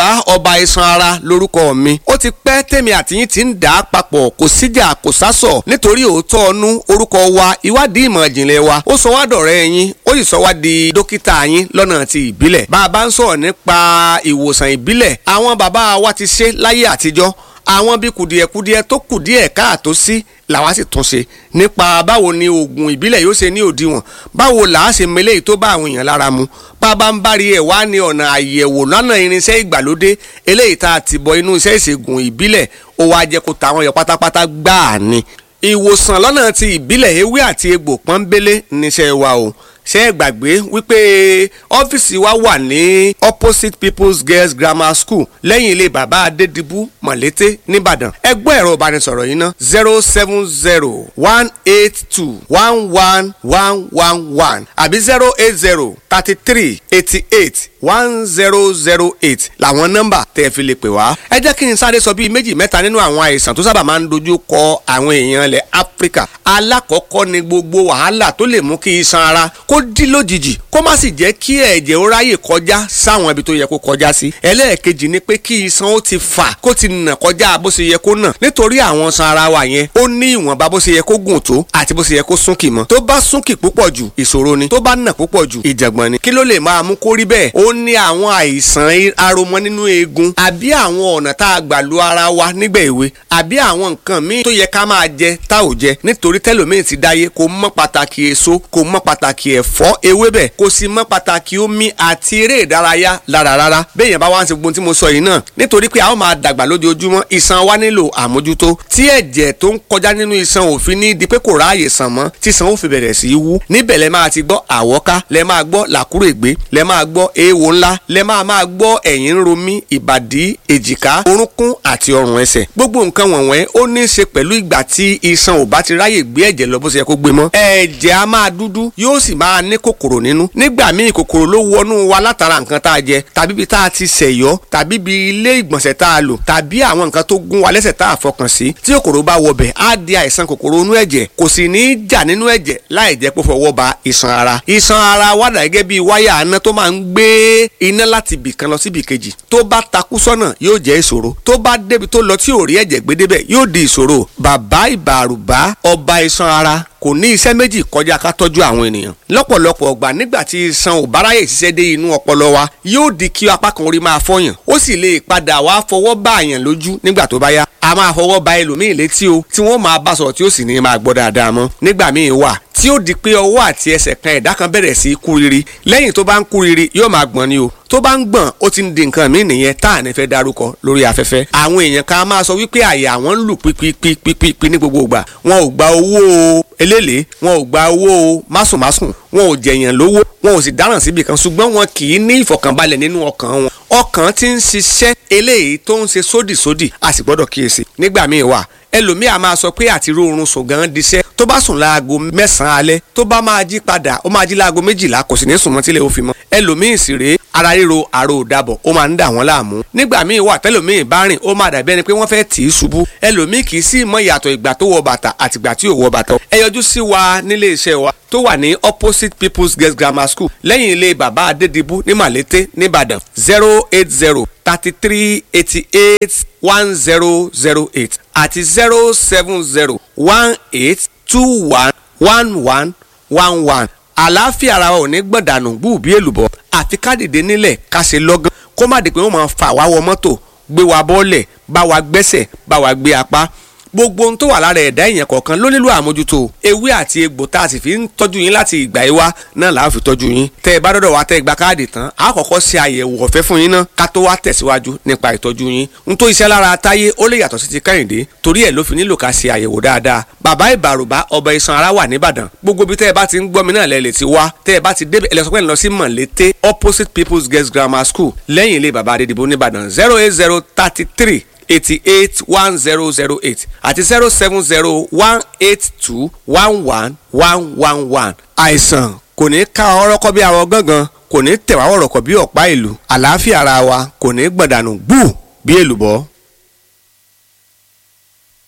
ìbàrùbá ọba iṣan ara lórúkọ mi ó ti pẹ́ tèmi àtìyín ti ń dà á papọ̀ kò síjà kò sásọ̀ nítorí òótọ́ ọnú orúkọ wa ìwádìí ìmọ̀ ìjìnlẹ̀ wa ó sọ wá dọ̀rẹ́ yín ó sì sọ wá di dókítà yín lọ́nà ti ìbílẹ̀ bá a bá ń sọ̀rọ̀ nípa ìwòsàn ìbílẹ̀ àwọn bàbá wa ti ṣe láyé àtijọ́ àwọn bí kùdìẹ̀kùdìẹ̀ tó kùdìẹ̀ káàtó sí làwa sì tún ṣe nípa báwo ni oògùn ìbílẹ̀ yóò ṣe ní òdiwọ̀n báwo là á ṣe mele tó bá àwọn èèyàn lára mu bàbá ń bari ẹ̀ wá ní ọ̀nà àyẹ̀wò lọ́nà irinṣẹ́ ìgbàlódé eléyìí tá a ti bọ inú iṣẹ́ ìṣègùn ìbílẹ̀ ó wá jẹ́ kó tàwọn yọ pátápátá gbáà ni ìwòsàn lọ́nà ti ìbílẹ̀ ewé àti egbò pọ́nbélé níṣẹ́ wa o ṣé ẹ gbàgbé wípé ọ́fíìsì wa wà ní opposite people's girls grammar school lẹ́yìn ilé bàbá adédìbú mọ̀lété nìbàdàn ẹgbẹ́ ẹ̀rọ ìbánisọ̀rọ̀ yìí ná zero seven zero one eight two one one one one one àbí zero eight zero thirty three eighty eight one zero zero eight làwọn nọ́mbà tẹ́ ẹ fi lè pè wá. ẹ jẹ́ kí n sáré sọ bíi méjì mẹ́ta nínú àwọn àìsàn tó sábà máa ń dojú kọ àwọn èèyàn ilẹ̀ áfíríkà alákọ̀ọ́kọ́ ni gbogbo wàhálà tó lè mú kí iṣan ara kó dí lójijì kó má sì jẹ́ kí ẹ̀jẹ̀ ó ráyè kọjá sáwọn ibi tó yẹ kó kọjá sí. ẹlẹ́ẹ̀kejì ni pé kí iṣan ó ti fà kó ti nà kọjá bó ṣe yẹ kó nà nítorí àwọn iṣan ara wa yẹn ó ní ìwọ̀nba bó ṣe yẹ kó gùn tó àti bó ṣe yẹ kó súnkì mọ́ tó bá súnkì púpọ̀ jù ìṣòro ni tó bá nà púpọ̀ jù ìjàngbọ̀n ni kí ló lè máa mú kó rí bẹ́ẹ̀ ó ní àwọn àìsàn aromọ nínú eegun àbí àwọn ọ̀nà tá a gbà lu ara wa nígbà èwe àbí àwọn nǹkan míì tó yẹ ká máa jẹ tá ò jẹ nítorí tẹlòmíì ti dáyé kò mọ pàtàkì èso kò mọ pàtàkì ẹ̀fọ́ ewébẹ̀ kò sì mọ pàtàkì omi àti eré ìdárayá lára rárá béèyàn bá wá ń ṣe gbogbo tí mo sọ yìí náà nítorí pé a ó máa dàgbà lójoojúmọ́ iṣan wa nílò àmójútó tí ẹ̀jẹ̀ tó ń kọjá nínú iṣan òfin ní di pé kò ráàyè sàn mọ́ tí iṣan ó fi bẹ̀rẹ̀ sí í wú níbẹ̀ lẹ máa ti gbọ́ àwọ́ká lẹ máa gbọ́ làkúrègbé lẹ máa gbọ́ eéwo ńlá lẹ máa máa gbọ́ ẹ̀yìn ń ro mí ìbàdí èjìká orúnkún àti ọrùn ẹsẹ̀ gbogbo nǹkan wọ̀nyẹn ó ní í ṣe pẹ̀lú ìgbà tí iṣan ò bá ti ráyè gbé ẹ̀jẹ̀ lọ bó ṣe yẹ kó gbé mọ́ ẹ̀jẹ̀ á máa dúdú yóò sì máa ní kòkòrò nínú nígbà míì kòkòrò ló wọnú wa látara nǹkan tá a jẹ tàbí ibi tá a ti ṣẹ̀yọ́ tàbí ibi ilé ìgbọ̀nsẹ̀ tá a lò tàbí àwọn nǹkan tó gún wa lẹ́sẹ̀ tá a fọkàn sí tí kòkòrò bá wọbẹ̀ á di àìsàn kòkòrò inú ẹ̀jẹ̀ kò sì ní í jà nínú ẹ̀jẹ̀ láì jẹ́ pé fọwọ́ ba iṣan ara iṣan ara wà dà gẹ́gẹ́ bí wáyà aná tó máa ń gbé iná láti ibì kan lọ sí ibì kejì tó bá takú sọ́nà yóò jẹ́ ìṣòro tó bá débi tó lọ tí ò rí ẹ̀jẹ̀ gbé débẹ̀ yóò di ìṣòro bàbá ìbàrùbá ọba iṣan ara kò ní iṣẹ́ méjì kọjá ká tọ́jú àwọn ènìyàn lọ́pọ̀lọpọ̀ ọgbà nígbà tí iṣan ò báráyè ṣiṣẹ́ dé inú ọpọlọ wa yóò di kí apá kan orí máa fọyàn ó sì lè padà wá fọwọ́ bá àyàn lójú nígbà tó bá yá a máa fọwọ́ ba ẹlòmíì létí o tí wọ́n máa bá sọ̀rọ̀ tí ó sì ní máa gbọ́ dáadáa mọ́ nígbà míì wà tí ó di pé ọwọ́ àti ẹsẹ̀ kan ẹ̀dá kan bẹ̀rẹ̀ sí í kú riri lẹ́yìn tó bá ń kú riri yóò máa gbọ̀n ni o tó bá ń gbọ̀n ó ti ń di nǹkan míì nìyẹn tá à ní fẹ́ darúkọ lórí afẹ́fẹ́ àwọn èèyàn kan máa sọ wípé àyà àwọn ń lù pípípípípí ní gbogbo ìgbà wọn ò gba owó eléèlé wọn ò gba owó másùnmásùn wọn ò jẹ̀yàn lówó wọn ò sì dáràn síbi kan ṣùgbọ́n wọn kì í ní ìfọ̀kànbalẹ̀ nínú ọkàn wọn ọkàn ti ń ṣiṣẹ́ eléyìí tó ń ṣe sódìsódì a sì gbọ́dọ̀ kíyèsí nígbà míì wà ẹlòmíì a máa sọ pé àti rórun sùn gan diṣẹ́ tó bá sùn láago mẹ́sàn-án alẹ́ tó bá máa jí padà ó máa jí láago méjìlá kò sì ní sùn mọ́ tílẹ̀ ó fi mọ́ ẹlòmíì sì rèé ara ríro àrò òdàbọ̀ ó máa ń dà wọ́n láàmú nígbà míì wà tẹ́lòmíì bá rìn ó máa dàbí ẹni pé wọ́n fẹ́ tì í ṣubú ẹlòmíì kì í sì mọ ìyàtọ̀ ìgbà tó wọ bàtà àtìgbà tí ò wọ bàtà ẹ yọjú sí wa nílé iṣẹ́ wa tó wà ní opposite people's girls grammar school lẹ́yìn ilé bàbá adédìbú ní màlété nìbàdàn zero eight zero thirty three eighty eight one zero zero eight àti zero seven zero one eight two one one one one one àlàáfíà ara wa ò ní gbọ̀dànù gbùbí èlùbọ́ àfi ká dìde nílẹ̀ ká ṣe lọ́gán kó má di pé wọ́n máa fà wá wọ mọ́tò gbé wa bọ́ọ̀lẹ̀ bá wa gbẹ́sẹ̀ bá wa gbé apá gbogbo ohun tó wà lára ẹ̀dá èèyàn kọ̀ọ̀kan ló nílò àmójútó ewé àti egbò tá a sì fi ń tọ́jú yín láti ìgbà yìí wá náà là á fi tọ́jú yín tẹ́ ẹ bá dọ́dọ̀ wá tẹ́ ẹ gba káàdì tán a kọ́kọ́ ṣe àyẹ̀wò ọ̀fẹ́ fún yín náà ká tó wá tẹ̀síwájú nípa ìtọ́jú yín n tó iṣẹ́ lára táyé ó lè yàtọ̀ sí ti kẹ́hìndé torí ẹ̀ ló fi nílò ká ṣe àyẹ̀wò dáadáa bàbá ìbàrùbá ọba iṣan ara wà nìbàdàn gbogbo bí tẹ́ ẹ bá ti ń gbọ́ mi náà lẹ́ lè ti wá tẹ́ ẹ bá ti débẹ̀ ẹ lọ sọ pé ẹ lọ sí mọ̀lété opposite people's girls grammar school lẹ́yìn ilé bàbá adédìbò nìbàdàn zero eight zero thirty three eighty-eight one zero zero eight àti zero seven zero one eight two one one one one one. àìsàn kò ní ká ọ̀rọ̀ kọ́ bí àwọn gángan kò ní tẹ̀wá ọ̀rọ̀ kọ́ bí ọ̀pá ìlú àlàáfíà ara wa kò ní gbọ̀dànù gbù bí èlùbọ́.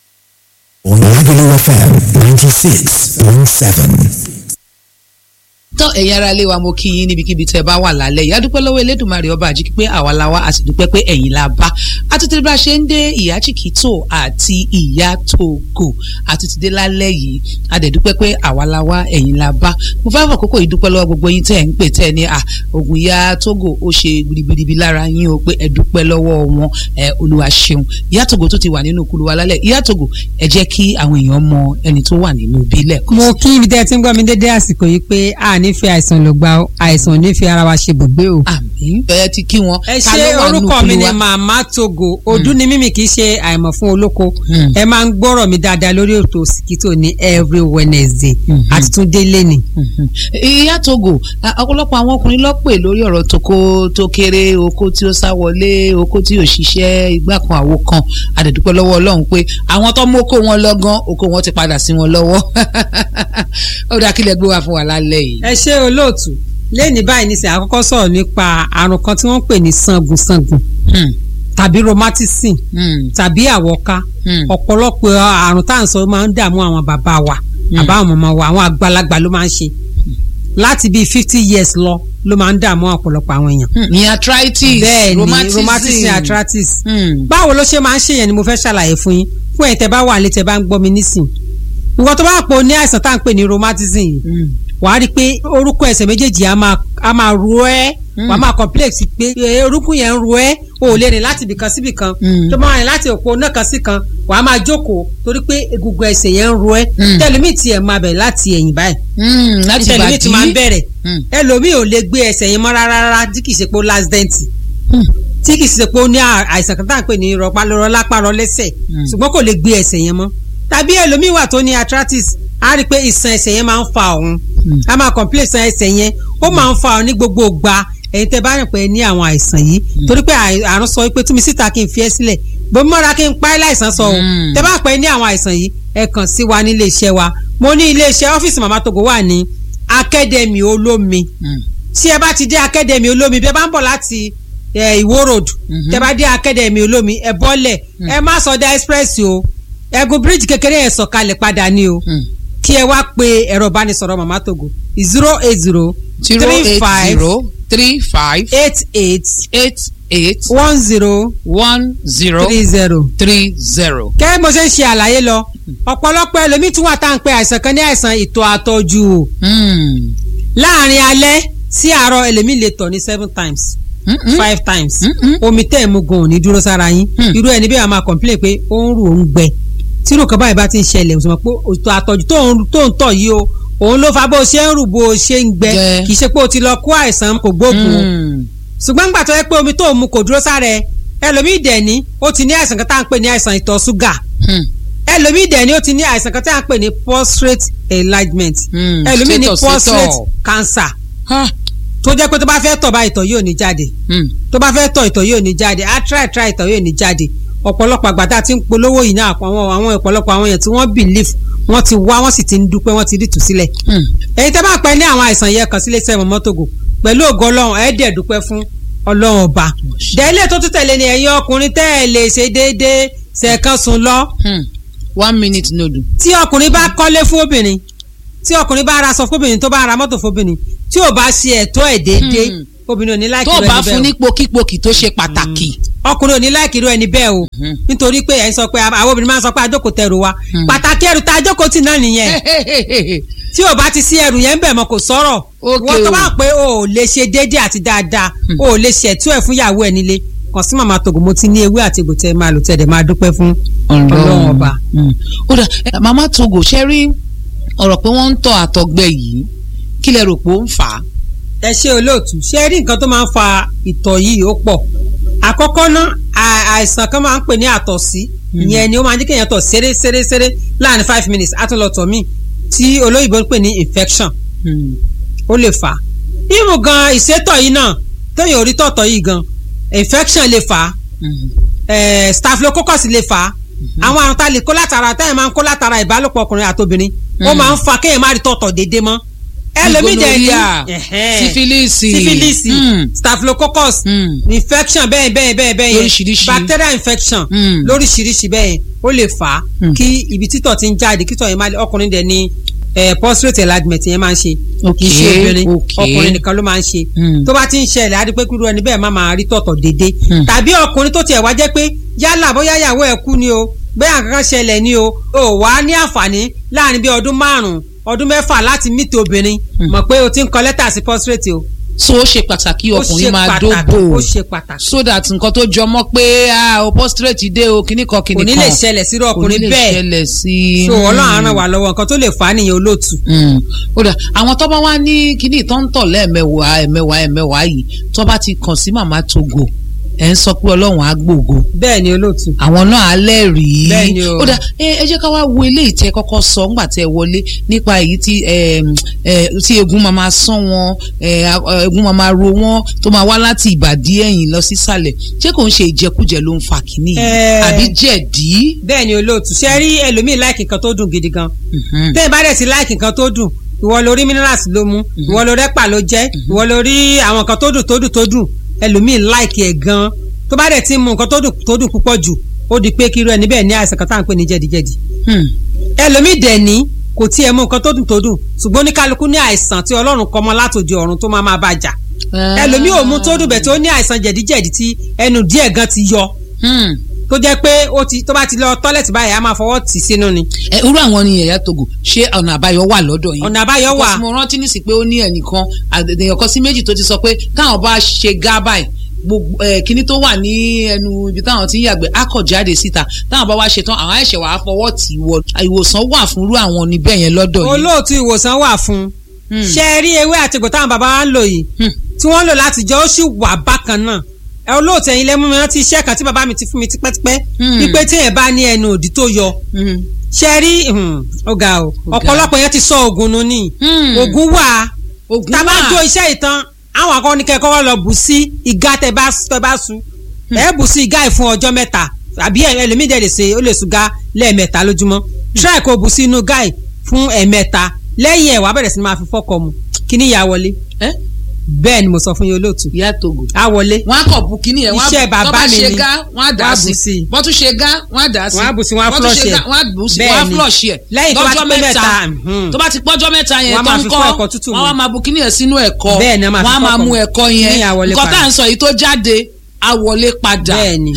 on Lagelu FM 96.7. tán ẹ̀yin ará ilé wa mo kí yín níbikíbi tẹ́ ẹ bá wà lálẹ́ yìí a dúpẹ́ lọ́wọ́ Elédùmarè ọba àjíkí pé àwa la wá a sì dúpẹ́ pé ẹ̀yin la bá àtúntì bá a ṣe ń dé ìyá Chikito àti ìyá Togo àtúntì dé lálẹ́ yìí a dẹ̀ dúpẹ́ pé àwa la wá ẹ̀yin la bá mo fẹ́ fọ kókó yìí dúpẹ́ lọ́wọ́ gbogbo yín tẹ́ ẹ̀ ń pè tẹ́ ẹ ní à ògùn ìyá Togo ó ṣe gbirigbiribi lára yín o pé ẹ dúpẹ́ lọ́wọ́ wọn ẹ Olúwa ṣeun ìyá Togo tó ti wà nínú kulu wa lálẹ́ ìyá Togo ẹ jẹ́ kí àwọn èèyàn mọ ẹni tó wà nínú bílẹ̀ mo kí ibi tẹ́ ẹ ti ń gbọ́ mi dédé àsìkò yìí pé a nífẹ̀ẹ́ àìsàn ló gba o, àìsàn ò nífẹ̀ẹ́ ara wa ṣe bùgbé o. àmín ẹ ti kí wọn ẹ Ta ṣe ló wà nínú orúkọ mi kulu ni wa? màmá Togo ọdún ni mímì kì í ṣe àìmọ̀ fún olóko Hmm. ẹ máa ń gbọ́rọ̀ mi dáadáa lórí ètò Òsìkítò ní every Wednesday Mhm. àti tún délé ni. Mhm. ìyá Togo a- ọ̀pọ̀lọpọ̀ àwọn ọkùnrin ló pè lórí ọ̀rọ̀ toko tó kéré oko tí ó sá wọlé oko tí ò ṣiṣẹ́ igbá kan àwo kan àdẹ̀dúpẹ́ lọ́wọ́ Ọlọ́run pé àwọn tó mú oko wọn lọ́gán oko wọn ti padà sí wọn lọ́wọ́ ó dá kílẹ̀ gbé wá fún wa lálẹ́ yìí. ẹ ṣe olóòtú lẹ́ni báyìí nísìnyí àkọ́kọ́ sọ̀rọ̀ nípa àrùn kan tí wọ́n ń pè ní sangunsangun Hmm. tàbí rheumatism Hmm. tàbí àwọ̀ká Hmm. ọ̀pọ̀lọpọ̀ àrùn tá à ń sọ máa ń dààmú àwọn bàbá wa Mm. àbá àwọn màmá wa àwọn àgbàlagbà ló máa ń ṣe láti bíi fifty years lọ ló máa ń dààmú ọ̀pọ̀lọpọ̀ àwọn èèyàn. Hmm. ní arthritis bẹ́ẹ̀ ni rheumatism rheumatism arthritis. Hmm. báwo ló ṣe máa ń ṣèyàn ni mo fẹ́ ṣàlàyé fún yín fún ẹ̀yin tẹ́ bá wà létẹ́ bá ń gbọ́ mi nísìn. nǹkan tó bá pò ní àìsàn tá à ń pè ní rheumatism yìí Hmm. wàá rí i pé orúkọ ẹsẹ̀ méjèèjì á máa á máa ro ẹ́ Mm. wàá máa complex pé eh, orúkún yẹn ń ro ẹ́ o ò lè rìn láti ibìkan sí ibìkan Mm. tó máa rìn láti òpó náà kan sí kan wàá máa jókòó torí pé egungun ẹsẹ̀ yẹn ń ro ẹ́ Mm. tẹlifí tiẹ̀ máa bẹ̀rẹ̀ láti ẹ̀yìn báyìí Hmm. láti tẹlifí ti máa ń bàdí. bẹ̀rẹ̀ Hmm. ẹlòmíì ò lè gbé ẹsẹ̀ yẹn mọ́ rárá rárá tí kì í ṣe pé ó last dent Hmm. tí kì í ṣe pé ó ní à- àìsàn kan tá à ń pè ní rọpálọrọ lápárọ lẹ́sẹ̀ Mm. ṣùgbọ́n kò lè gbé ẹsẹ̀ yẹn mọ́ tàbí ẹlòmíì wà tó ní arthritis á rí i pé ìsàn ẹsẹ̀ yẹn máa ń fa òun Mm. a máa complain ìsàn ẹsẹ̀ yẹn ó máa ń fa òun ní gbogbo ìgbà ẹ̀yin tẹ́ bá rìn pé ní àwọn àìsàn yìí torí pé àì- àrùn sọ pé túnmí síta kí n fi ẹ́ sílẹ̀ bómi mọ́ra kí n pa ẹ́ láìsàn sọ o Mm. tẹ́ bá pẹ́ ní àwọn àìsàn yìí ẹ kàn sí wa ní ilé iṣẹ́ wa mo ní ilé iṣẹ́ ọ́fíìsì màmá Togo wà ní akademi olómi Hmm. tí ẹ bá ti dé akademi olómi bí ẹ bá ń bọ̀ láti eh, ìwó road Mhm. tẹ bá dé akademi olómi ẹ bọ́lẹ̀ ẹ má sọdá express o ẹgùn bíríìjì kékeré yẹn sọ̀kalẹ̀ padà ni o Hmm. kí ẹ wá pe ẹ̀rọ ìbánisọ̀rọ̀ màmá Togo zero eight zero zero three eight five zero three five eight eight eight eight one zero one zero three zero. three zero. kẹ́ mo ṣe ń ṣe àlàyé lọ ọ̀pọ̀lọpọ̀ ẹlòmíì tún wà tá à ń pe àìsàn kan ní àìsàn ìtọ̀ àtọ̀jù o Hmm. láàrin alẹ́ sí àárọ̀ ẹlòmíì lè tọ̀ ní seven times Mm-mm. five times Mm-mm. omi tẹ́ ẹ̀ mú gan ò ní dúró sára yín Hmm. irú ẹni bí wàá máa complain pé ó ń rù ó ń gbẹ tírò kan báyìí bá ti ń ṣẹlẹ̀ òṣùwọ̀n pé òtò àtọ̀jù tó ń tó ń tọ̀ yìí o òun ló fa bó ṣe ń rù bó ṣe ń gbẹ Gbẹ. kì í ṣe pé o ti lọ kó àìsàn kò gbóògùn o Hmm. ṣùgbọ́n gbà tó yẹ pé omi tó ń mu kò dúró sára ẹ ẹlòmíì dẹ̀ ní ó ti ní àìsàn kan tá à ń pè ní àìsàn ìtọ̀ ṣúgà Hmm. ẹlòmíì dẹ̀ ní ó ti ní àìsàn kan tá à ń pè ní prostate enlargement Hmm. ẹlòmíì ní Status prostate ìtọ̀. cancer Ha. tó jẹ́ pé tó bá fẹ́ tọ̀ bá ìtọ̀ yóò ní jáde Hmm. tó bá fẹ́ tọ̀ ìtọ̀ yóò ní jáde á try try ìtọ̀ yóò ní jáde ọ̀pọ̀lọpọ̀ àgbàdá tí ń polówó yìí náà àwọn àwọn ọ̀pọ̀lọpọ̀ àwọn èèyàn tí wọ́n believe wọ́n ti wá wọ́n sì ti ń dúpẹ́ wọ́n ti rí ìtúsílẹ̀ Hmm. èyí tẹ́ bá pẹ́ ní àwọn àìsàn yẹn kàn sílé sẹ́wọ̀n mọ́tògò pẹ̀lú ògo ọlọ́run ẹ̀ dẹ̀ dúpẹ́ fún ọlọ́run ọba dẹ́lẹ̀ tó tún tẹ̀lé ni ẹ̀yin ọkùnrin tẹ́ ẹ̀ lè ṣe déédéé ṣẹ̀kan sùn lọ Hmm. one minute nodu. tí ọkùnrin bá kọ́lé fún obìnrin tí ọkùnrin bá ra aṣọ fóbìnrin tó bá ra mọ́tò fóbìnrin tí ò bá ṣe ẹ̀tọ́ ẹ̀ déédéé Hmm. obìnrin ò ní láìkí tó o rẹ̀ bá níbẹ̀ fún o. ní pokípokì tó ṣe pàtàkì. ọkùnrin ò ní láìkí irú ẹni bẹ́ẹ̀ o Mhm. nítorí pé ẹ̀ ń sọ pé àwọn obìnrin máa ń sọ pé àjókòó tẹrù wa Hmm. pàtàkì ẹrù tá a jókòó tì náà nìyẹn tí ò bá ti sí ẹrù yẹn ń bẹ̀ mọ́ kò sọ̀rọ̀ Ok wọ́n tó o. bá pé o ò lè ṣe déédéé àti dáadáa o ò lè ṣẹ̀tú ẹ̀ fún ìyàwó ẹ̀ nílé kàn sí màmá Togo mo ti ní ewé àti egbò tẹ́ ẹ máa lò tẹ́ ẹ dẹ̀ máa dúpẹ́ fún ọlọ́run ọba. Hmm. ó dà ẹ, màmá Togo ṣe rí ọ̀rọ̀ pé wọ́n ń tọ̀ àtọ̀gbẹ yìí kí lẹ rò pé ó ń fà á. ẹ ṣe olóòtú ṣe rí nǹkan tó máa ń fa ìtọ̀ yìí ó pọ̀ àkọ́kọ́ náà à- àìsàn kan máa ń pè ní àtọ̀sí ìyẹn ni ó máa ń jẹ́ kéèyàn tọ̀ ṣeré ṣeré ṣeré láàrin five minutes á tún lọ tọ̀ míì tí olóyìnbó ń pè ní infection Hmm. ó lè fà á irú gan ìsétọ̀ yìí náà téèyàn ò rí tọ̀tọ̀ yìí gan infection lè fà á Hmm. eh, staphylococcus lè fà á àwọn àrùn tá a lè kó látara táyà máa ń kó látara ìbálòpọ̀ ọkùnrin àtobìnrin ó Mm. máa ń fa kéèyàn má rí tọ̀tọ̀ déédéé mọ́ ẹlòmíì dẹ̀ ní Gonorrhea, ẹ̀hẹ́n, sífílìsì sífílìsì Hmm. staphylococcus Hmm. infection bẹ́ẹ̀ bẹ́ẹ̀ bẹ́ẹ̀ bẹ́ẹ̀ yẹn Lóríṣiríṣi. bacterial infection Mm. lóríṣiríṣi bẹ́ẹ̀ yẹn ó lè fà á Mm. kí ibi títọ̀ ti ń jáde kítọ̀ yẹn má lè ọkùnrin dẹ̀ ní eh, prostate enlargement yẹn máa ń ṣe kì í ṣe Okay, obìnrin okay. ọkùnrin nìkan ló máa ń ṣe Hmm. tó bá ti ń ṣẹlẹ̀ á di pé kúrú ẹni bẹ́ẹ̀ má máa rí tọ̀tọ̀ dédé Hmm. tàbí ọkùnrin tó tiẹ̀ wá jẹ́ pé yálà bóyá ìyàwó ẹ̀ kú ni o bóyá nǹkan kan ṣẹlẹ̀ ni o ò wá ní àǹfààní láàrin bí ọdún márùn-ún ọdún mẹ́fà láti mìtì obìnrin Hmm. mọ̀ pé o ti ń kọ lẹ́tà sí prostate o so ó ṣe pàtàkì ó ọkùnrin ṣe máa pàtàkì dóbò ó ṣe pàtàkì so that nǹkan tó jọmọ́ pé ah o prostrate dé o kíní kan kíní kò kan ní lè ṣẹlẹ̀ sírú ọkùnrin kò ní lè bẹ́ẹ̀ ṣẹlẹ̀ sí so ọlọ́run á ràn wá lọ́wọ́ nǹkan tó lè fà á nìyẹn olóòtú Mm. ó dà àwọn tó bá wá ní kíní tó ń tọ̀ lẹ́ẹ̀mẹwàá ẹ̀mẹwàá ẹ̀mẹwàá yìí tó bá ti kàn sí màmá togo ẹ̀ ń sọ pé ọlọ́run á gbògo bẹ́ẹ̀ ni olóòtú àwọn náà á lẹ́rìí Bẹ́ẹ̀ ni o. ó dà ẹ ẹ jẹ́ ká wá wo eléyìí tẹ́ kọ́kọ́ sọ ńgbà tẹ́ wọlé nípa èyí tí ẹm, ẹ, tí egun máa máa sán wọn ẹ, a- egun máa máa ro wọn tó máa wá láti ìbàdí ẹ̀yìn lọ sísàlẹ̀ ṣé kò ń ṣe ìjẹkújẹ ló ń fa kínní yìí Ẹ. àbí jẹ̀dí. bẹ́ẹ̀ ni olóòtú ṣe rí ẹlòmíì láìkì nǹkan tó dùn gidi gan Mhm. tẹ́ ẹ bá dẹ̀ sí láìkì nǹkan tó dùn ìwọ lórí minerals ló mú ìwọ lórí ẹ̀pà ló jẹ́ ìwọ lórí àwọn nǹkan tó dùn tó dùn tó dùn ẹlòmíì láìkì ẹ̀ gan tó bá dẹ̀ ti mú nǹkan tó dùn tó dùn púpọ̀ jù ó di pé kírú ẹni bẹ́ẹ̀ ní àìsàn kan tá à ń pè ní jẹ̀díjẹ̀dí Hmm. ẹlòmíì dẹ̀ ní kò tiẹ̀ mú nǹkan tó dùn tó dùn ṣùgbọ́n oníkálukú ní àìsàn tí ọlọ́run kọ mọ́ látòdì ọ̀run tó máa máa bá jà ẹlòmíì ò mú tó dùn bẹ̀ tó ní àìsàn jẹ̀díjẹ̀dí tí ẹnu díẹ̀ gan ti yọ Hmm. tó jẹ́ pé ó ti tó bá ti lọ tọ́lẹ̀tì báyìí á máa fọwọ́ tì sínú ni ẹ irú àwọn ni ẹ̀yà togo ṣé ọ̀nà àbáyọ wà lọ́dọ̀ yín ọ̀nà àbáyọ wà Because mo rántí nísì pé ó ní ẹnìkan àdèyàn kan sí méjì tó ti sọ pé káwọn bá ṣe gá báyìí gbogbo ẹ kíní tó wà ní ẹnu ibi táwọn ti ń yàgbẹ́ á kọ̀ jáde síta táwọn bá wá ṣe tán àwọn ẹ̀ṣẹ̀ wàá fọwọ́ tì í wọ ìwòsàn wà fún irú àwọn níbẹ̀ yẹn lọ́dọ̀ yìí. olóòtú ìwòsàn wà fún un Hmm. ṣe é rí ewé àtìgbò táwọn bàbá wa ń lò yìí Hmm. tí wọ́n ń lò láti jọ ó sì wà bákan náà ẹ olóòtú ẹ̀yin lẹ́mú mi rántí iṣẹ́ kan tí bàbá mi ti fún mi tipẹ́tipẹ́ Hmm. wípé tí èèyàn bá ní ẹnu òdì tó yọ Hmm. ṣe é rí hmm, ó ga o Ó ga. ọ̀pọ̀lọpọ̀ yẹn ti sọ oògùn nù ní Hmm. oògùn wà ogun tá a bá wà. jó iṣẹ́ ìtàn àwọn akọni kẹ́kọ̀ọ́ lọ bù sí ìgá tẹ bá tẹ bá su ẹ bù sí ìgá yìí fún ọjọ́ mẹ́ta àbí ẹlòmíì dẹ̀ lè ṣe ó lè sùn gá lẹ́ẹ̀mẹ́ta lójúmọ́ try kó bù sí inú gá yìí fún ẹ̀ẹ̀mẹ́ta lẹ́yìn ẹ̀ wàá bẹ̀rẹ̀ sí ni máa fi fọ́kọ mu kí ni ìyá wọlé ẹ bẹ́ẹ̀ ni mo sọ fún yín olóòtú ìyá togo. á wọlé wọ́n á kọ̀ bu kínní ẹ̀ wọ́n á Iṣẹ́ bu- bàbá tó bá mi ṣe ni. gá wọ́n á dà Wọ́n á á bù sí sí. wọ́n tún ṣe gá wọ́n á dà á sí Wọ́n á bù sí, wọ́n á tún flush ṣe ẹ̀. gá wọ́n á bù sí wọ́n á Bẹ́ẹ̀ ni. flush ẹ̀ Lẹ́yìn tó bá ti lọ́jọ́ pé mẹ́ta mẹ́ta, mhm. tó bá ti pọ́jọ́ mẹ́ta yẹn Wọ́n á tó máa ń fi kọ́ fọ́ ẹ̀kọ́ tútù mu. wọ́n á máa bu kínní ẹ̀ sínú ẹ̀kọ́ Bẹ́ẹ̀ ni, wọ́n máa fi wọ́n á fọ́ máa ọkọ̀ mú mu. ẹ̀kọ́ Kínní yẹn yẹn á wọlé nǹkan tá padà. à ń sọ yìí tó jáde á wọlé padà Bẹ́ẹ̀ ni.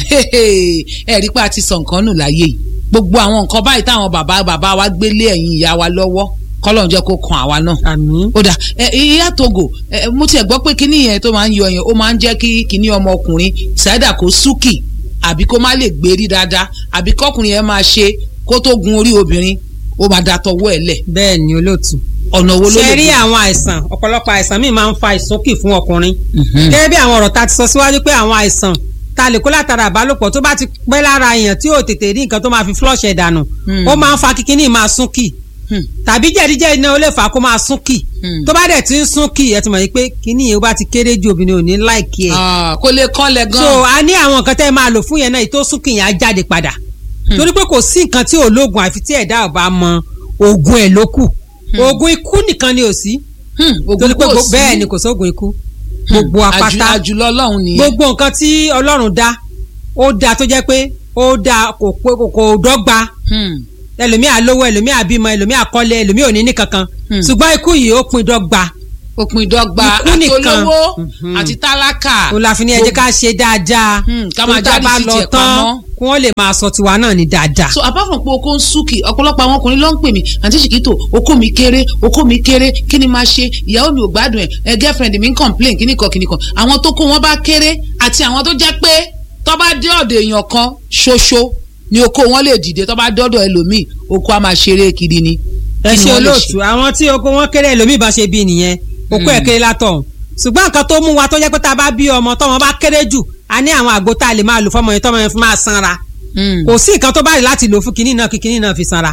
ẹ rí pé a ti sọ nǹkan nù láyé yìí gbogbo àwọn nǹkan báyìí táwọn bàbá bàbá wa gbélé ẹ̀yìn ìyá wa lọ́wọ́ kọ́lọ́n jẹ́ kó kan àwa náà àmín ó dà ẹ ìyá togo ẹ mo tiẹ̀ gbọ́ pé kíní yẹn tó máa ń yọ yẹn ó máa ń jẹ́ kí kíní ọmọkùnrin ṣáídà kó súkì àbí kó má lè gbérí dáadáa àbí kọkùnrin yẹn máa ṣe kó tó gun orí obìnrin ó máa da tọwọ́ ẹ̀ lẹ̀ bẹ́ẹ̀ ni olóòtú ọ̀nà wo ló ṣe lè rí gbé? àwọn àìsàn ọ̀pọ̀lọpọ̀ àìsàn míì máa ń fa ìsókì fún ọkùnrin Mhm. gẹ́gẹ́ bí àwọn ọ̀rọ̀ ta ti sọ síwájú pé àwọn àìsàn ta lè kó látara àbálòpọ̀ tó bá ti pẹ́ lára èèyàn tí ò tètè rí nǹkan tó máa fi flush ẹ̀ dànù Hmm. ó máa ń fa kíkíní máa súnkì Hmm. tàbí jẹ̀díjẹ̀dí náà ó lè fà á kó máa súnkì Hmm. tó bá dẹ̀ ti ń súnkì ẹ ti mọ̀ yìí pé kíní yìí ó bá ti kéré ju obìnrin ò ní láìkí ẹ̀ Ah, kó lè kọ́lẹ̀ gan so a ní àwọn nǹkan tẹ́ ẹ máa lò fún yẹn náà èyí tó súnkì yẹn á jáde padà torí pé kò sí nǹkan tí ò lóògùn àfi tí ẹ̀dá ò bá mọ oògùn ẹ̀ ló kù oògùn ikú nìkan ni ò sí Hmm, ògùn torí pé kò gbo- sí. bẹ́ẹ̀ ni kò sóògùn ikú gbogbo Àjù- apáta àjùlọ ọlọ́run nìyẹn gbogbo nǹkan tí ọlọ́run dá ó dá tó jẹ́ pé ó dá kò pé kò- kò dọ́gba Hmm. ẹlòmíì àlówó ẹlòmíì àbímọ ẹlòmíì àkọ́lé ẹlòmíì ò ní ní kankan Hmm. ṣùgbọ́n ikú yìí ó pin dọ́gba òpin ìdọ́gba Ikú àti nìkan. olówó Mhm. àti tálákà òun la fi ní ẹ jẹ́ ká ṣe dáadáa Hmm, ká tó máa tá a jáde bá sí lọ tiẹ̀ tán pamọ́. kí wọ́n lè máa sọ tiwa náà ní dáadáa. so apart from pé oko ń súnkì ọ̀pọ̀lọpọ̀ àwọn ọkùnrin ló ń pè mí àǹtí ṣìkìtò oko mi kéré oko mi kéré kí ni máa ṣe ìyàwó mi ò gbádùn ẹ̀ ẹ girlfriend mi ń complain kíní kan kíní kan àwọn tó kó wọn bá kéré àti àwọn tó jẹ́ pé tó bá dé ọ̀dọ̀ èèyàn kan ṣoṣo ni oko wọn lè dìde tó bá dọ́dọ̀ ẹlòmíì oko á máa ṣeré kiri ni. ẹ Kí ni ṣe wọ́n lè olóòtú àwọn tí oko wọn kéré ẹlòmíì bá ṣe bí nìyẹn oko ẹ̀ kéré látọ̀ ṣùgbọ́n nǹkan tó mú wa tó jẹ́ pé tá a bá bí ọmọ tọ́mọ bá kéré jù a ní àwọn àgbo tá a lè máa lò fọmọ yẹn tọ́mọ yẹn fi máa sanra Hmm. kò sí nǹkan tó bá rí láti lò fún kinní náà kí kinní náà fi sanra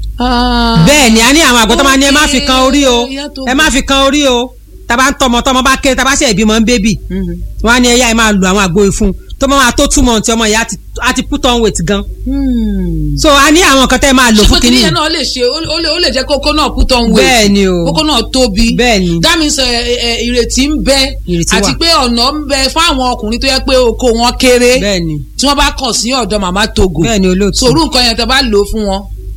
Ah. bẹ́ẹ̀ ni a ní àwọn àgbo tó máa ní ẹ má fi kan orí o Okay, ìyá tó ẹ má fi kan orí o tàbá ń tọmọ tọmọ bá kéré tàbá ṣe ìbímọ ń bébì Mhm. wọn á ní ẹyà ẹ máa lo àwọn àgbo ìfun tó máa tó túmọ̀ tí ọmọ yẹn á ti- á ti put on weight gan Hmm. so a ní àwọn nǹkan tẹ́ ẹ máa lò ṣé fún pé kinní kíní yẹn náà lè ṣe ó ó lè ó lè jẹ́ kókó náà put on weight bẹ́ẹ̀ ni o kókó náà tóbi bẹ́ẹ̀ ni that means ẹ, ẹ, ẹ, ìrètí ń bẹ Ìrètí àti wà. pé ọ̀nà ń bẹ fáwọn ọkùnrin tó yẹ pé oko wọn kéré bẹ́ẹ̀ ni tí wọ́n bá kàn sí ọ̀dọ̀ màmá togo bẹ́ẹ̀ ni olóòtú sòrú nǹkan yẹn tẹ́ bá lò ó fún wọn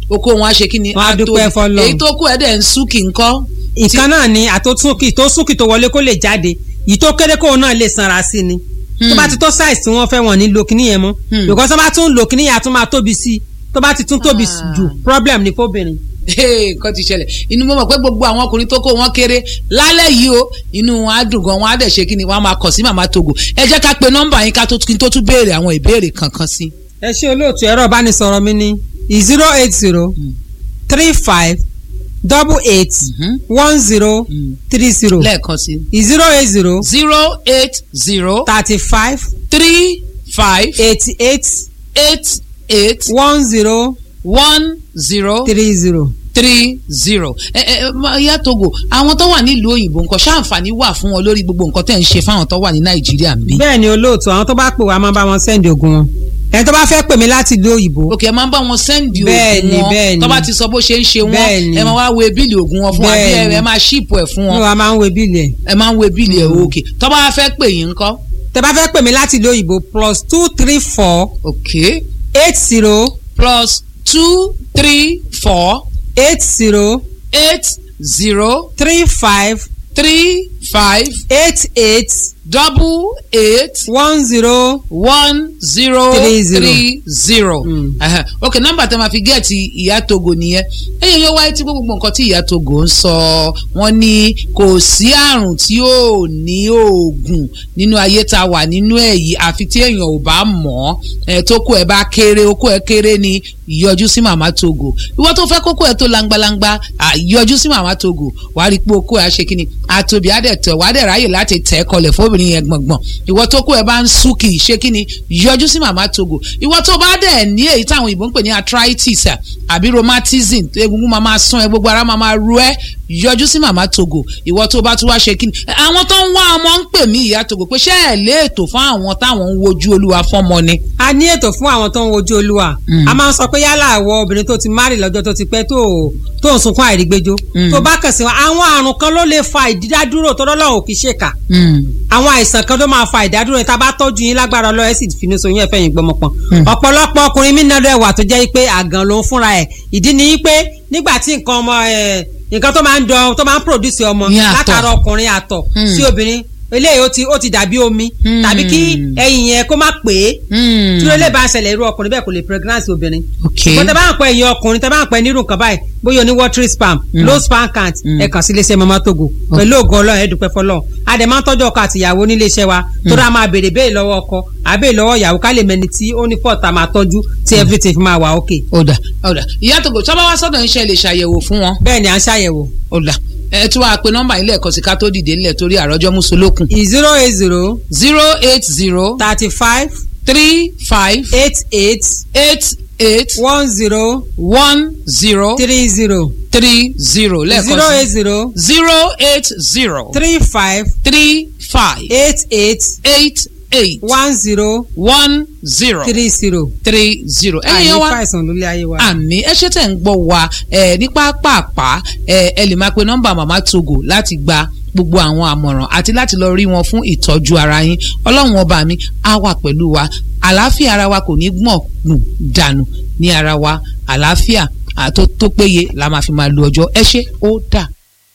oko wọn á ṣe kí ni Wọ́n á tóbi. dúpẹ́ f'Ọlọ́run. èyí tó kù ẹ̀ dẹ̀ ń súnkì ńkọ́. ìkan náà ni àtòtúnkì tó súnkì tó wọlé kó lè jáde yìí tó kéré kóun náà lè sanra sí ni tó bá ti tó size tí wọ́n fẹ́ wọ́n ní lo kíní yẹn mọ́ Hmm. because tó bá tún lo kíní yẹn a tún máa tóbi sí i tó bá ti tún tóbi Ah. jù problem ni fóbìnrin. nǹkan ti ṣẹlẹ̀ inú mo mọ̀ pé gbogbo àwọn ọkùnrin tó kó wọn kéré lálẹ́ yìí o inú wọn á dùn gan wọn á dẹ̀ ṣe kí ni wọn á máa kàn sí màmá togo ẹ jẹ́ ká pe nọ́mbà yín ká tó kí n tó tún béèrè àwọn ìbéèrè kankan sí. ẹ ṣe olóòtú ẹ̀rọ ìbánisọ̀rọ̀ mi ní zero eight zero three five double eight Mhm. one zero Mm. three zero lẹ́ẹ̀kan sí. zero eight zero zero eight zero thirty five three five eighty eight eight eight one zero one zero three zero. three zero. ẹ ẹ ma- ìyá togo àwọn tó wà nílùú òyìnbó nǹkan ṣáǹfààní wà fún wọn lórí gbogbo nǹkan tẹ̀ ń ṣe fáwọn tó wà ní nàìjíríà ń bí. bẹ́ẹ̀ ni olóòtú àwọn tó bá pè wá máa bá wọn sẹ́ndì ogun wọn ẹni tó bá fẹ́ pè mí láti ìlú òyìnbó òkè ẹ máa ń bá wọn sẹ́ndì Bẹ́ẹ̀ni, oògùn wọn bẹ́ẹ̀ni. tó bá ti sọ bó ṣe ń ṣe wọn Bẹ́ẹ̀ni. ẹ máa wá wo bíìlì oògùn wọn fún wa bí ẹ Bẹ́ẹ̀ni. ẹ máa ṣíìpù ẹ fún ní wọn wa máa ń wo bíìlì ẹ̀ ẹ máa ń wo bíìlì ẹ òkè tó bá fẹ́ pè yín ńkọ́. tẹ bá fẹ́ pè mí láti ìlú òyìnbó plus two three four òkè eight zero plus two three four eight zero eight zero three five three five eight eight double eight one zero one zero Three zero. three zero. Mm. Ẹhẹ. ok nọ́mbà tẹ máa fi gẹẹti ìyá togo nìyẹn ẹyẹ yóò wáyé tí gbogbo nǹkan tí ìyá togo ń sọ wọ́n ní kò sí àrùn tí ò ní oògùn nínú ayé tá a wà nínú ẹ̀ yìí àfi tí èèyàn ò bá mọ̀ ọ́ tó kó ẹ bá kéré okó ẹ kéré ni yọjú sí màmá togo ìwọ tó fẹ́ kókó ẹ tó langbalangba à, yọjú sí màmá togo wàá rí i pé okó ẹ á ṣe kí ni àtòbí á dẹ̀ tẹ̀ wàá dẹ̀ ráyè láti tẹ̀ kọlẹ̀ fóbìnrin yẹn gbọ̀ngbọ̀n ìwọ tó kó ẹ bá ń sú kì í ṣe kí ni yọjú sí màmá togo ìwọ tó bá dẹ̀ ní èyí táwọn ìbò ń pè ní arthritis à, àbí rheumatism egungun máa máa sán ẹ gbogbo ara máa máa ru ẹ yọjú sí màmá togo ìwọ tó bá tún wá ṣe kí ni àwọn tó ń wá ọmọ ń pè mí ìyá togo pé ṣé ẹ lé ètò fún àwọn táwọn ń wojú olúwa fọ́mọ ni. a ní ètò fún àwọn tó ń wojú olúwa Mm. a máa ń sọ pé yálà àwọ obìnrin tó ti márì lọ́jọ́ tó ti pẹ́ tó tó ń sunkún àìrígbéjó Mm. tó bá kàn sí wọn àwọn àrùn kan ló lè fa ìdádúró tó lọ́lọ́run kì í ṣèkà Mm. àwọn àìsàn kan ló máa fa ìdádúró tá a bá tọ́jú yín lágbára ọlọ́run ẹ̀ sì finú so yín ẹ̀fẹ́ yín gbọmọpọ̀n Mm. ọ̀pọ̀lọpọ̀ ọkùnrin mí náà wà tó jẹ́ pé àgàn ló ń fúnra ẹ̀ ìdí ni pé nígbà tí nǹkan ọmọ ẹ̀ nǹkan tó máa ń dán tó máa ń produce ọmọ Ní àtọ̀. látara ọkùnrin àtọ̀ Mm. sí obìnrin eléyìí ó ti ó ti dàbí omi Mm. tàbí kí ẹyin yẹn kó má pè é Mm. tí ó lè bá ń ṣẹlẹ̀ irú ọkùnrin bẹ́ẹ̀ kò lè pregnancy obìnrin. ok ṣùgbọ́n tẹ bá ń pẹ́ ẹ̀yin ọkùnrin tẹ bá ń pẹ́ nírú nǹkan báyìí bóyá oní watery spam Mm. low sperm count Mm. ẹ kàn sí iléeṣẹ́ mama togo pẹ̀lú ògùn ọlọ́run ẹ dúpẹ́ fọlọ́run a dẹ̀ máa ń tọ́jú ọkọ àti ìyàwó nílé iṣẹ́ wa tó dáa máa béèrè béèrè lọ́wọ́ ọkọ àbẹ̀ lọ́wọ́ ìyàwó ká lè mẹni tí ó ní fọ́ọ̀tà máa tọ́jú tí everything fi máa wà okay. ọ̀dà ọ̀dà ìyá togo tí wọ́n bá wá sọ́dọ̀ iṣẹ́ lè ṣàyẹ̀wò fún wọn bẹ́ẹ̀ ni à ń ṣàyẹ̀wò ọ̀dà ẹ tí wàá pe nọ́mbà ilé ẹ̀kọ́ sí ká tó dìde nílẹ̀ torí àròjọ mùsùlùkùn zero eight zero zero eight zero thirty five three five eight eight eight eight one zero one zero three zero three zero zero lẹ́ẹ̀kan eight sí zero zero eight zero three five three five eight eight eight eight one zero one zero three zero. three zero ẹ̀yin àyè yẹn wá fàìsàn lólé ayé wa. àmì ẹ ṣe tẹ̀ ń gbọ́ wa ẹ ní pápápá ẹ ẹ lè máa pe nọ́mbà màmá togo láti gba gbogbo àwọn àmọ̀ràn àti láti lọ rí wọn fún ìtọ́jú ara yín ọlọ́run ọba mi á wà pẹ̀lú wa àlàáfíà ara wa kò ní gbọ̀n nù dànù ní ara wa àlàáfíà à, tó tó péye la máa fi máa lo ọjọ́ ẹ ṣé ó dà.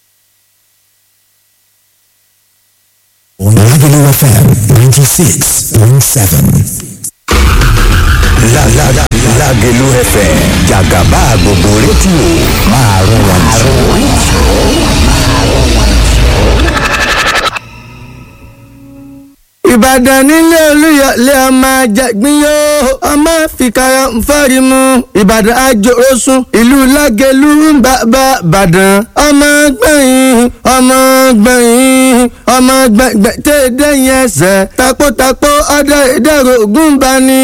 Lagelu FM 96.7. La la la Lágelú FM jàgàbá gbogbo rédíò máa rún wọn ìbàdàn nílé olúyọlé ọmọ àjàgbín yóò ọmọ fìkàrà nfọ́rí mu ìbàdàn àjòrósùn ìlú lágẹ̀lú ń bàbá bàdàn ọmọ gbẹ̀yìn ọmọ gbẹ̀yìn ọmọ gbẹ̀gbẹ̀ tẹ́ dẹ́yìn ẹsẹ̀ takótakó ọdẹ ìdẹ́rù ògùn bá ní.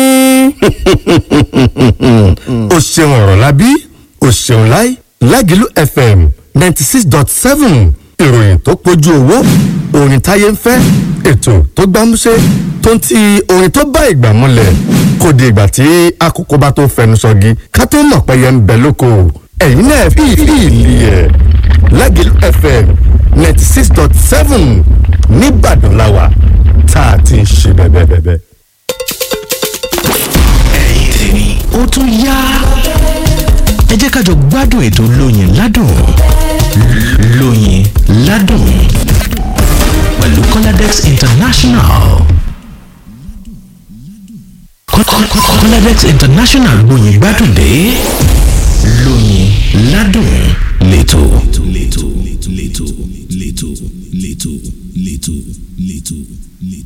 o ṣeun ọ̀rọ̀ lábí o ṣeun láì Lágelú FM ninety six dot seven ìròyìn tó pójú owó orin táyé ń fẹ́ ètò tó gbámúṣé tó ń ti orin tó bá ìgbà múlẹ̀ kò di ìgbà tí àkókò bá tó fẹnu sọgi ká tó mọ̀ pé yẹn ń bẹ lóko ẹ̀yin náà fi ìlì ẹ̀ Lágelú FM ninety six dot seven nìbàdàn làwà tá a ti ń ṣe bẹ́ẹ̀ bẹ́ẹ̀ bẹ́ẹ̀. ẹ̀yin tèmi ó tún yá ẹ jẹ́ ká jọ gbádùn ètò lóyin ládùn lóyin ládùn pẹ̀lú Coladex International. Coladex International lóyin gbádùn dé lóyin ládùn lẹ́tọ̀ lẹ́tọ̀ lẹ́tọ̀ lẹ́tọ̀ lẹ́tọ̀ lẹ́tọ̀ lẹ́tọ̀ lẹ́tọ̀.